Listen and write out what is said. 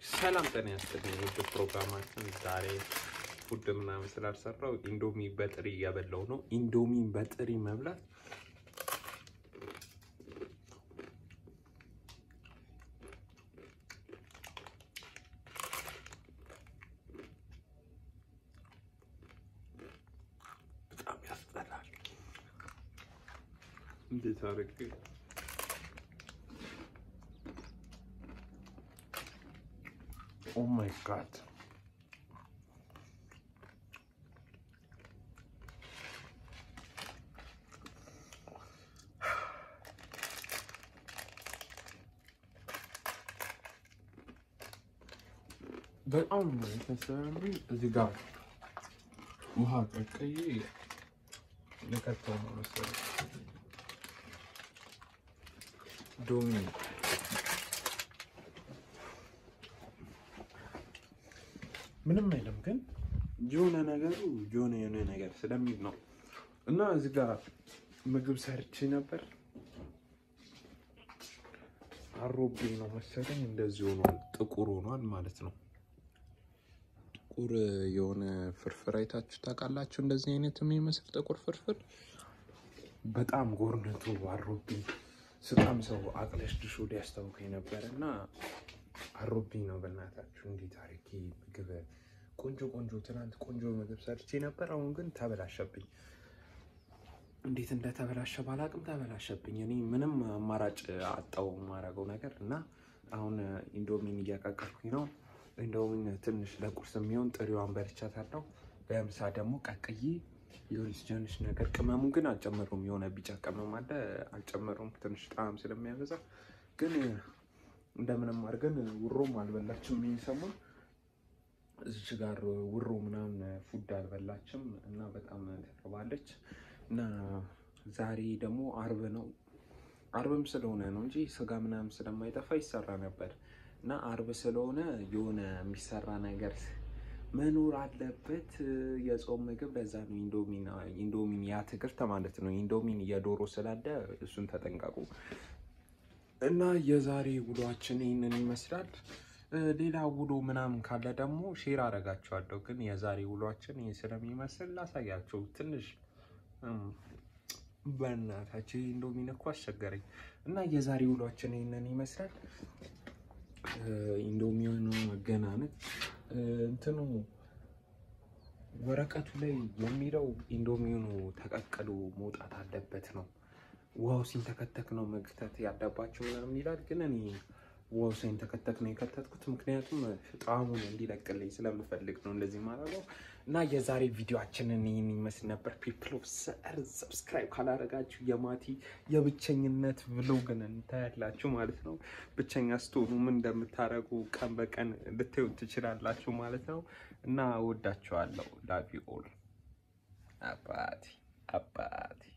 ሰላም ጤና ያስጥልኝ። ውድ ፕሮግራማችን ዛሬ ፉድ ምናምን ስላልሰራው ኢንዶሚ በጥሪ እያበላው ነው። ኢንዶሚን በጥሪ መብላት በጣም ያስጠላል። እንዴት አድርጌ ኦ ማይ ጋድ በጣም ተሰሚ እዚህ ጋር ውሃ ቀቀይ ልከተው ነው መሰለኝ ዶሚ ምንም አይልም፣ ግን የሆነ ነገሩ የሆነ የሆነ ነገር ስለሚል ነው። እና እዚህ ጋር ምግብ ሰርቼ ነበር። አሮብኝ ነው መሰለኝ እንደዚህ ሆኗል፣ ጥቁር ሆኗል ማለት ነው። ጥቁር የሆነ ፍርፍር አይታችሁ ታውቃላችሁ? እንደዚህ አይነት የሚመስል ጥቁር ፍርፍር በጣም ጎርነቱ አሮብኝ። ስጣም ሰው አቅለሽ ድሾ ሊያስታውከኝ ነበር እና አሮብኝ ነው። በእናታችሁ እንዴት አድርጌ ምግብ ቆንጆ ቆንጆ ትናንት ቆንጆ ምግብ ሰርቼ ነበር። አሁን ግን ተበላሸብኝ። እንዴት እንደተበላሸ ባላቅም ተበላሸብኝ። እኔ ምንም አማራጭ አጣው የማደርገው ነገር እና አሁን ኢንዶሚን እያቀቀልኩኝ ነው። ኢንዶሚን ትንሽ ለቁርስ የሚሆን ጥሪዋን በልቻታለሁ። በምሳ ደግሞ ቀቅዬ የሆነች ትንሽ ነገር ቅመሙን ግን አልጨመሩም። የሆነ ቢጫ ቅመም አለ አልጨመሩም፣ ትንሽ ጣዕም ስለሚያበዛ ግን እንደምንም አድርገን ውሮም አልበላችም። ይህ ሰሞን እዚች ጋር ውሮ ምናምን ፉድ አልበላችም እና በጣም ተርባለች። እና ዛሬ ደግሞ አርብ ነው። አርብም ስለሆነ ነው እንጂ ስጋ ምናምን ስለማይጠፋ ይሰራ ነበር እና አርብ ስለሆነ የሆነ የሚሰራ ነገር መኖር አለበት። የጾም ምግብ ለዛ ነው ኢንዶሚን ኢንዶሚን የአትክልት ማለት ነው። ኢንዶሚን የዶሮ ስላለ እሱን ተጠንቀቁ። እና የዛሬ ውሏችን ይህንን ይመስላል። ሌላ ውሎ ምናምን ካለ ደግሞ ሼር አደርጋችኋለሁ። ግን የዛሬ ውሏችን ይህ ስለሚመስል ላሳያቸው ትንሽ በእናታቸው ኢንዶሚን እኮ አስቸገረኝ። እና የዛሬ ውሏችን ይህንን ይመስላል። ኢንዶሚኑ መገናነት እንትኑ ወረቀቱ ላይ የሚለው ኢንዶሚኑ ተቀቅሎ መውጣት አለበት ነው። ውሃው ሲንተከተክ ነው መክተት ያለባቸው የሚላል። ግን እኔ ውሃው ሲንተከተክ ነው የከተትኩት፣ ምክንያቱም ጣዕሙን እንዲለቅልኝ ስለምፈልግ ነው እንደዚህ ማድረገው። እና የዛሬ ቪዲዮችንን ይህን ይመስል ነበር። ፒፕል ኦፍ ሰር ሰብስክራይብ ካላደረጋችሁ የማቲ የብቸኝነት ብሎግን እንታያላችሁ ማለት ነው። ብቸኛ ስትሆኑ ምን እንደምታደርጉ ቀን በቀን ልታዩ ትችላላችሁ ማለት ነው። እና ወዳችኋለሁ። ላቭ ዩ ኦል አባቴ አባቴ